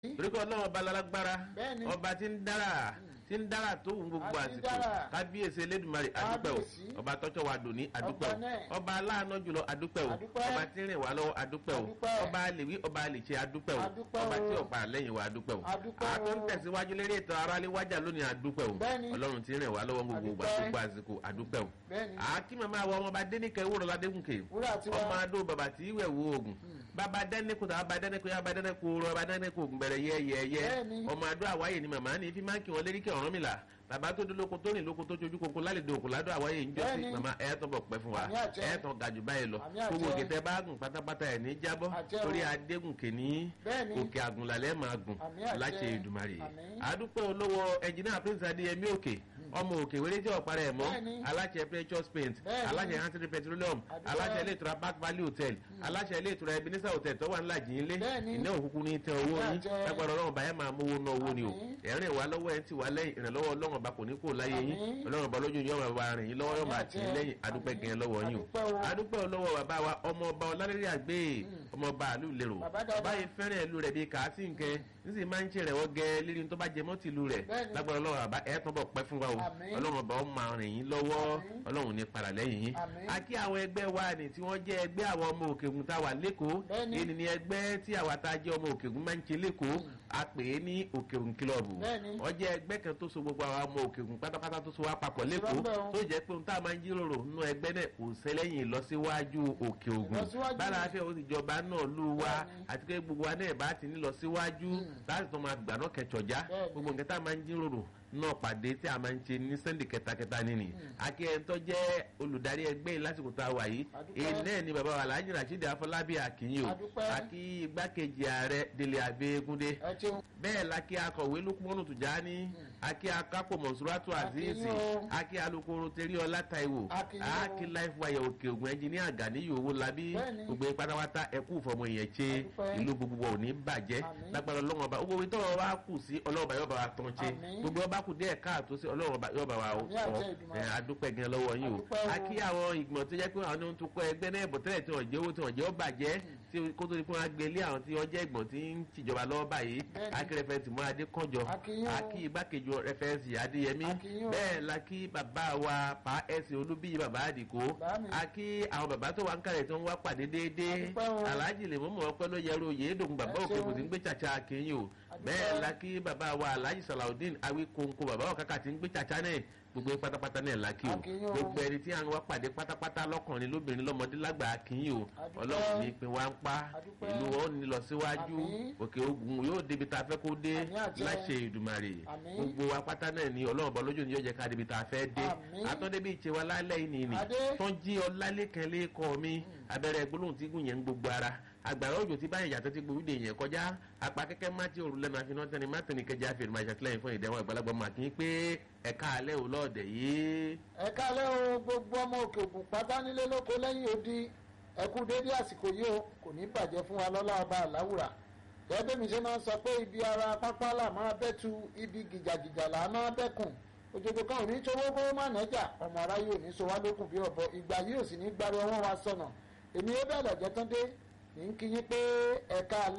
torí pé ọlọ́run ọba lálágbára Bẹ́ẹ̀ni. ọba tí ń dára tí ń dára tó wù gbogbo A ti ń àsìkò dára. kábíyèsí elédùnmarè adúpẹ́ o Kábíyèsí. ọba tọ́jọ́ wa dòní adúpẹ́ o Ọba náà. ọba aláàánú jùlọ adúpẹ́ o Adúpẹ́. ọba tí ń rìn wá lọ́wọ́ adúpẹ́ o Adúpẹ́. ọba àlèwí ọba àlèṣe adúpẹ́ o Adúpẹ́ ọba o. tí ọ̀pá lẹ́yìn wa adúpẹ́ o Adúpẹ́ o. àtún tẹ̀síwájú lérí ètò aráalé wájà lónìí adúpẹ́ o Bẹ́ẹ̀ni. ọlọ́run tí ń rìn wá lọ́wọ́ gbogbo ìgbà Adúpẹ́. gbogbo àsìkò adúpẹ́ o Bẹ́ẹ̀ni. àkí màmá wa ọmọba dénìkẹ́ wúrọ̀ ládégùnkè Wúrà tiwa. ọmọ adó bàbá tí ìwẹ̀ wo oògùn bàbá dẹ́nìkù tàbá bá dẹ́nìkù yá bá dẹ́nìkù rọ bá dẹ́nìkù ògùn bẹ̀rẹ̀ yẹ́yẹ́yẹ́ Bẹ́ẹ̀ni. ọmọ adó àwáyé ni màmá ní fi máa ń kí wọn lérí kí ọ̀rọ̀ mi là bàbá tó dé lóko tó rìn lóko tó jojú koko lálejò òkú ládùn àwáyé ń jọ sí Bẹ́ẹ̀ni. màmá ẹ̀ tó bọ̀ pẹ́ fún wa Àmì àjẹ́. ẹ̀ tó ga jù báyìí lọ Àmì àjẹ́. gbogbo òkè tẹ bá gùn pátápátá ẹ̀ ní jábọ́ Àjẹ́ o. torí adégùnkè ní Bẹ́ẹ̀ni. òkè àgùnlálẹ̀ máa gùn Àmì àjẹ́. láṣẹ ìdùmarè Àmín. àdúpẹ́ olówó ẹnjìnìá prince adéyẹmí òkè ọmọ òkè wéré tí ọ̀parẹ́ ẹ̀ mọ́ Bẹ́ẹ̀ni. aláṣẹ precious paint Bẹ́ẹ̀ni. aláṣẹ hansel petroleum Àdúpẹ́. aláṣẹ ilé ìtura park valley hotel aláṣẹ ilé ìtura ebenezer hotel tó wà ńlá jìn lé Bẹ́ẹ̀ni. iná òkùnkùn ní tẹ owó Àmì yín àjẹ́. lágbára ọlọ́run báyẹn máa mówó ná owó ni o Àmín. ẹ̀rìn wá lọ́wọ́ ẹ̀ ń tì wá lẹ́yìn ìrànlọ́wọ́ ọlọ́run ọba kò ní kó láyé yín Àmín. ọlọ́run ọba lójú yóò máa rìn yín lọ́wọ́ yóò máa tì í àjẹ́. lẹ́yìn adúpẹ́ gẹ̀ẹ́ lọ́wọ́ yín o Adúpẹ́ o. adúpẹ́ lọ́wọ́ bàbá wa ọmọ ọba ọlálẹ́rẹ́ àgbẹ̀ ọmọ ọba àlù lérò Bàbá dáadáa. báyìí fẹ́ràn ìlú rẹ̀ bíi kàásì nkẹ́ níṣì máa ń ṣe rẹ̀ wọ́n gẹ́ lírí tó bá jẹ mọ́ tìlú rẹ̀ Bẹ́ẹ̀ni. lágbára ọlọ́run àbá ẹ̀ tán bọ̀ pẹ́ fún wa o Àmín. ọlọ́run ọba ó máa rìn yín lọ́wọ́ Àmín. ọlọ́run ní padà lẹ́yìn yín Àmín. a kí àwọn ẹgbẹ́ wa ni tí wọ́n jẹ́ ẹgbẹ́ àwọn ọmọ òkègùn tá a wà lẹ́kọ̀ọ́ Bẹ́ẹ̀ni. èyí ni ẹgbẹ́ tí àwa tá a jẹ́ ọmọ òkègùn máa ń ṣe lẹ́kọ̀ọ́ a pè é ní òkègùn kílọ̀bù Bẹ́ẹ̀ni. wọ́n jẹ́ ẹgbẹ́ kan tó so gbogbo àwọn ọmọ òkègùn pátápátá tó so wá papọ̀ lẹ́kọ̀ọ́ Ìrọ̀lẹ́ o. tó jẹ́ pé ohun tá a máa ń jíròrò nínú ẹgbẹ́ náà kò sẹ́lẹ̀yìn ìlọsíwájú òkè ògùn Ìlọsíwájú. bára afẹ́ òsìjọba náà lù wá Bẹ́ẹ̀ni. àti pé gbogbo wa náà bá ti ní lọ síwájú láti tó máa gbà náà kẹjọjá Bẹ́ẹ̀ni. gbogbo nǹkan tá a máa ń jíròrò náà pàdé tí a máa ń ṣe ní sẹ́ndì kẹtakẹta nínú akí ẹni tó jẹ́ olùdarí ẹgbẹ́ yìí lásìkò tá a wà yìí Adúpẹ́. èyí náà ni bàbá wa Alhaji Rasheed Afọlábí Akínyìn o Adúpẹ́. akí igbákejì ààrẹ Délé Abẹ́gúndé ẹ ṣeun. bẹ́ẹ̀ la kí akọ̀wé Lukmanu Tùjání akí akápò Mọ̀súrátù Azeez Akínyìn o. akí alukoro Teríọlá Táíwò Akínyìn o. akí life wire òkè ògùn ẹnjìníà Gàníyì owó labí Bẹ́ẹ̀ni. gbogbo yín pátápátá ẹkú ìfọmọ ìyẹn ṣe Adúpẹ́. ìlú gbogbo wa ò ní bàjẹ́ Àmín. lágbára ọlọ́run ọba gbogbo ìtọ́ wa kù sí ọlọ́run ọba yóò bá wa tán ṣe Àmín. gbogbo ọba kù díẹ̀ káàtó sí ọlọ́run ọba yóò bá wa Àmín àṣẹ ọ̀ Èdùmàrè. ẹ̀ adúpẹ́ gan lọ́wọ́ yín o Adúpẹ́ o. a kí àwọn ìgbìmọ̀ tó jẹ́ pé àwọn ohun tó kọ́ ẹgbẹ́ náà bọ̀ tẹ́lẹ̀ tí wọ́n jẹ́ owó tí wọ́n jẹ́ ó bàjẹ́ tí kó tó di fún wa gbé lé àwọn tí wọ́n jẹ́ ìgbọ̀n tí ń tìjọba lọ́wọ́ báyìí Bẹ́ẹ̀ni. akí rẹfẹ̀sì mọ́ adékànjọ Akínyìn o. akí igbákejì rẹfẹ̀sì adéyẹmí Akínyìn o. bẹ́ẹ̀ la kí bàbá wa pa ẹ̀sìn olúbíyì bàbá àdìkó Bàámi. akí àwọn bàbá tó wà ń kàlẹ̀ tó ń wá pàdé déédéé Adúpẹ́ o. aláàjì lè mọ́mọ́ ọpẹ́ ló yẹrù yéédògùn bàbá Ẹ òkè ṣeun. kò sí ń gbé tsàtsà akínyìn o Adúpẹ́. bẹ́ẹ̀ la kí bàbá wa aláàjì sàlàudeen awí kónkó bàbá òkàkà tí ń gbé tsàtsà náà gbogbo pátápátá náà la kí o Akínyìn o. gbogbo ẹni tí à ń wá pàdé pátápátá lọ́kùnrin lóbìnrin lọ́mọdé lágbà akínyìn o Adúpẹ́. ọlọ́run ní pin wá ń pa Adúpẹ́. ìlú wọn ò ní lọ síwájú Àmín. òkè ogun yóò débi tá a fẹ́ kó dé Àmín àjẹ́. láṣẹ ìdùmarè Àmín. gbogbo wa pátá náà ni ọlọ́run bọ́ lójú ni yóò jẹ́ ká débi tá a fẹ́ dé Àmín. àtọ́débí ìṣe wa lálẹ́ yìí nìyí Adé. tó ń jí ọlálẹ́kan lẹ́kọ̀ọ́ mi abẹ́rẹ́ gbólóhùn tí gùn yẹn ń gbogbo ara àgbàrá òjò tí báyìí yàtọ̀ tí gbòógì yẹn kọjá apá kẹ́kẹ́ má ti òrùlé lẹ́nu àfihàn tẹ́ni má tẹ́ni kẹjá àfihàn máa ṣàtìlẹ́yìn fún ìdẹ́wọ̀n àgbàlagbà máa kí n pé ẹ̀ka alẹ́ ò lọ́ọ̀dẹ̀ yìí. ẹ kálẹ́ o gbogbo ọmọ òkè ògùn pátá nílé lóko lẹ́yìn odi ẹ kú dédé àsìkò yìí o kò ní bàjẹ́ fún wa lọ́lá ọba àláwùrà gẹ́gẹ́ mi ṣe máa ń sọ pé ibi ara pápá là máa bẹ́tu ibi gìjàgìjà là máa bẹ́kùn òjòjò kan ò ní sowó kó má nẹ́jà ọmọ aráyé ò ní so wá lókun bí ọ̀bọ ìgbà yìí ò sì ní gbárí ọwọ́ wa sọnà èmi ó bẹ̀rẹ̀ jẹ́ tán dé ní kí yín pé ẹ̀ka alẹ́